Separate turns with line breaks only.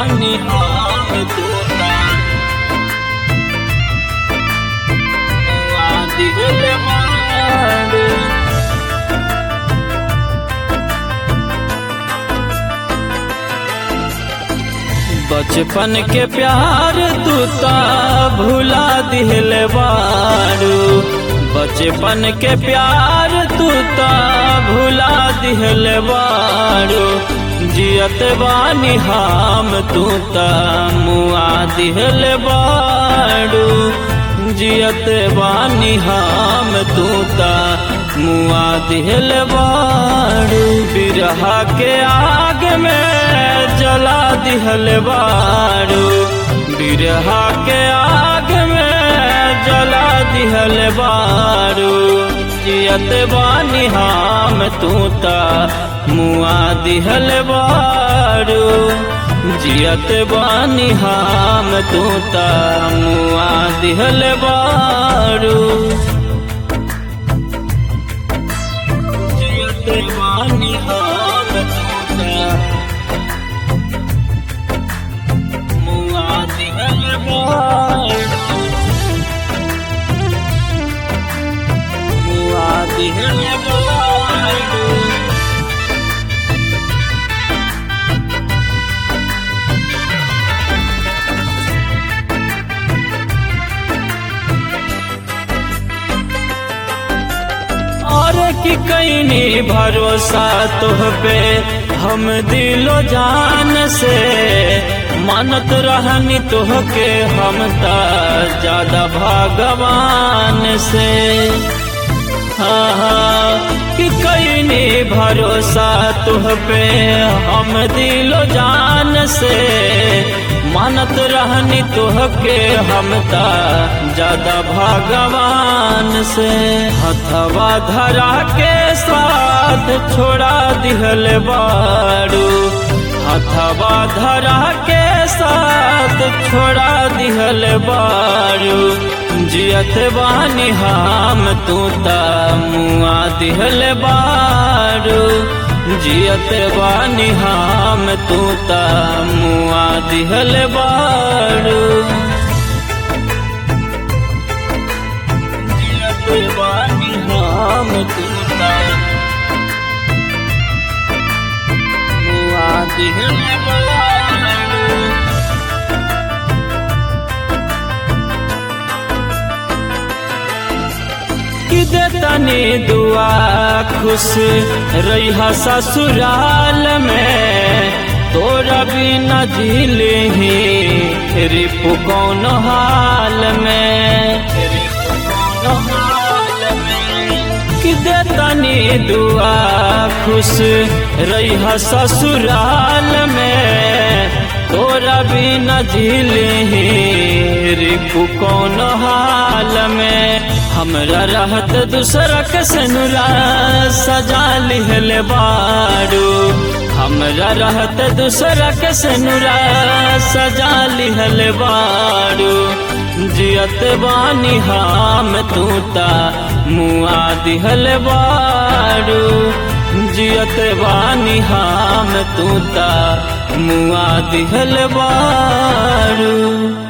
बानी हम तोता मुआ दिल बाड़ू बचपन के प्यार तू ता भुला दिल बारू बचपन के प्यार तू ता भुला दिल बारू जियत बानी हम तू ता मुआ दिल बारू जियत बानी हम तू ता मुआ दिल बारू बिरहा के आग में जला दिहल बारू बिरहा के आग में जला दिहल बारू जियत बानी हम तू ता मुआ दिहल बारू जियत बानी हम तू ता मुआ दिहल बारू जियत बानी हम तू ता मुआ दिहल बारू मुआ दिहल बारू और की कैनी भरोसा तुह पे हम दिलो जान से मानत रहनी तुह के हम ता ज्यादा भगवान से हाँ हाँ कि कैनी भरोसा तुह पे हम दिलो जान से मानत रहनी तुह के हम ता ज्यादा भगवान से हथवा धरा के साथ छोड़ा दिहल बारू हथवा धरा के साथ छोड़ा दिहल बारू जियत बानी हम तू ता मुआ दिहल बारू जियत बानी हम तू ता मुआ दिहल बारू जियत बानी हम तू ता मुआ दिहल बारू कि देतनी दुआ खुश रही ससुराल में तोरा बिना झील ही रिपु कौन हाल में रिपु कौन हाल में कि देतनी दुआ खुश रही ससुराल में तोरा बिना झील ही रिपु कौन हाल में हमरा रहत दूसरा के सनुरा सजा लिहल बारू हमरा रहत दूसरा के सनुरा सजा लिहल बारू जियत बानी हम तू ता मुआ दिहल बारू जियत बानी हम तू ता मुआ दिहल बारू